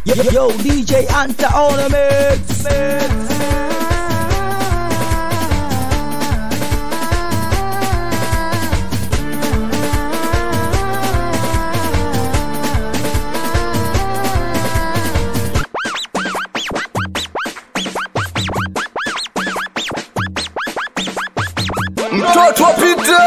Yo, yo, DJ Anta on the mix. mtoto pita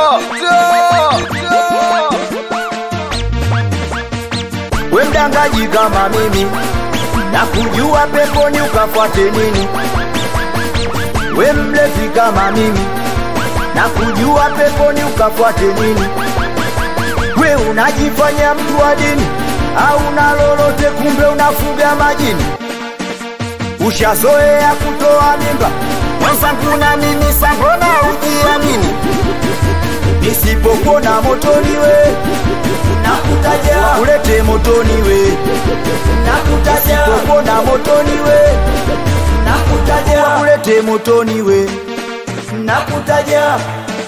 we mdangaji kama mimi na kujua peponi ukafuate nini we mlevi kama mimi na kujua peponi ukafuate nini we unajifanya mtu wa dini au na lolote kumbe unafuga majini ushazoea kutoa mimba mwenzangu na mimi sambona ujiamini nisipopona motoni we nakutaja ulete motoni we nakutaja nisipopona motoni we nakutaja ulete motoni we nakutaja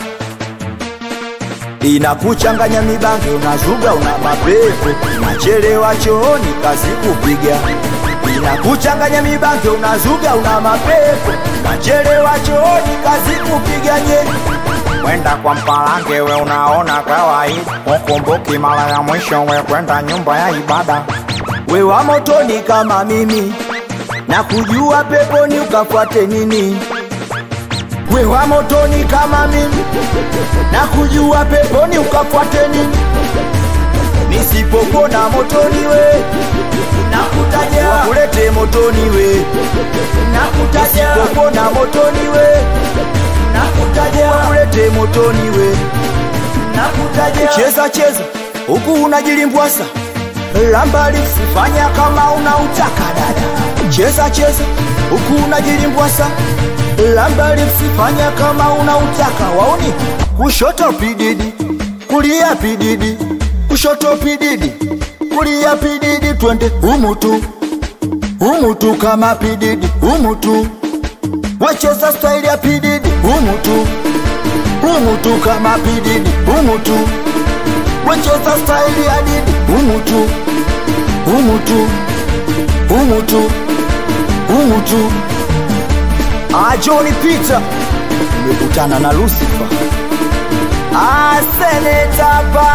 inakuchanganya mibange unazuga una mapepo nachelewa chooni kazi kupiga inakuchanganya mibange unazuga una mapepo nachelewa chooni kazi kupiga nye Kwenda kwa mpalange we unaona kawaida, ukumbuki mara ya mwisho we kwenda nyumba ya ibada. we wa motoni kama mimi na kujua peponi ukafuate nini we wa motoni kama mimi na kujua peponi ukafuate nini nisipopona motoni we nakutaja wakulete motoni we nakutaja nisipopona motoni we nakutaja wakulete motoni we nakutaja cheza cheza huku unajilimbwasa lambali sifanya kama unautaka dada cheza cheza huku unajilimbwasa lambali sifanya kama unautaka waoni kushoto pididi kulia pididi kushoto pididi kulia pididi twende umutu umutu kama pididi umutu wacheza staili ya pididi umutu umutu kama pididi umutu wacheza staili ya didi umutu umutu umutu umutu ajoni pita nimekutana na lusifa asenetapa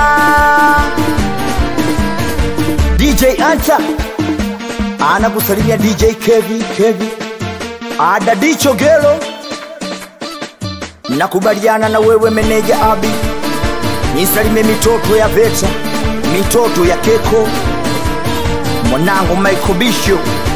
dj anta anakusalimia dj kevi kevi adadicho gelo nakubaliana na wewe meneja abi nisalime mitoto ya veta mitoto ya keko mwanangu Michael Bishop